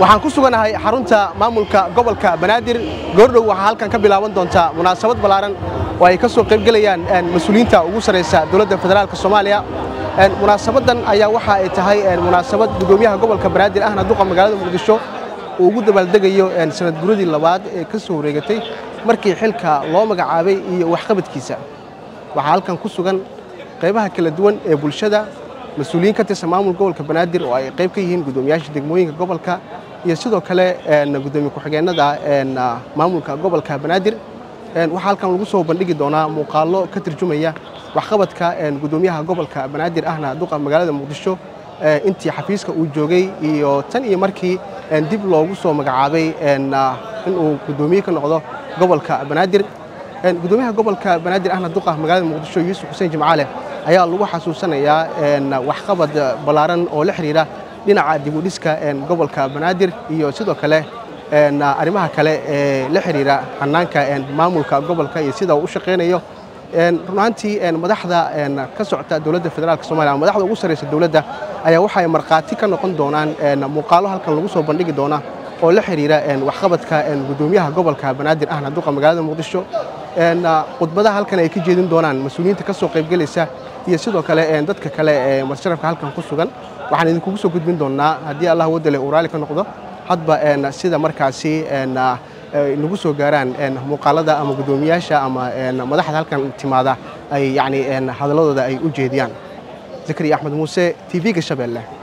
waxaan ku suganahay xarunta maamulka gobolka banaadir goordhow waxaa halkan ka bilaaban doontaa munaasabad ballaaran oo ay ka soo qaybgelayaan mas-uuliyiinta ugu sarraysa dowladda federaalk soomaaliya munaasabadan ayaa waxa ay tahay munaasabad gudoomiyaha gobolka banaadir ahna duqa magaalada muqdisho uu ugu dabaaldegayo sanad guradii labaad ee ka soo wareegatay markii xilka loo magacaabay iyo waxqabadkiisa waxaa halkan ku sugan qaybaha kala duwan ee bulshada mas-uuliyiin ka tirsan maamul gobolka banaadir oo ay qayb ka yihiin gudoomiyaasha degmooyinka gobolka iyo sidoo kale gudoomiye ku-xigeenada maamulka gobolka banaadir waxaa halkan lagu soo bandhigi doonaa muuqaallo ka turjumaya waxqabadka gudoomiyaha gobolka banaadir ahna duqa magaalada muqdisho intii xafiiska uu joogay iyo tan iyo markii dib loogu soo magacaabay inuu gudoomiye ka noqdo gobolka banaadir gudoomiyaha gobolka banaadir ahna duqa magaalada muqdisho yuusuf xuseen jimcaale ayaa lagu xasuusanayaa waxqabad ballaaran oo la xidhiira dhinaca dibudhiska gobolka banaadir iyo sidoo kale arrimaha kale ee la xidhiira hannaanka maamulka gobolka iyo sida uu u shaqaynayo runaantii madaxda ka socota dowladda federaalk somalia madaxda ugu sarraysa dowladda ayaa waxay markhaati ka noqon doonaan muuqaalo halkan lagu soo bandhigi doona oo la xidhiira waxqabadka gudoomiyaha gobolka banaadir ahna duqa magaalada muqdisho khudbadaha halkan ay ka jeedin doonaan mas-uuliyiinta ka soo qaybgelaysa iyo sidoo kale dadka kale ee marsharafka halkan ku sugan waxaan idinkugu soo gudbin doonnaa haddii allah wadale uu raalli ka noqdo hadba sida markaasi nagu soo gaaraan muuqaalada ama gudoomiyaasha ama madaxda halkan timaada ay yani hadalladooda ay u jeediyaan zakariya axmed muuse t v-ga shabeelle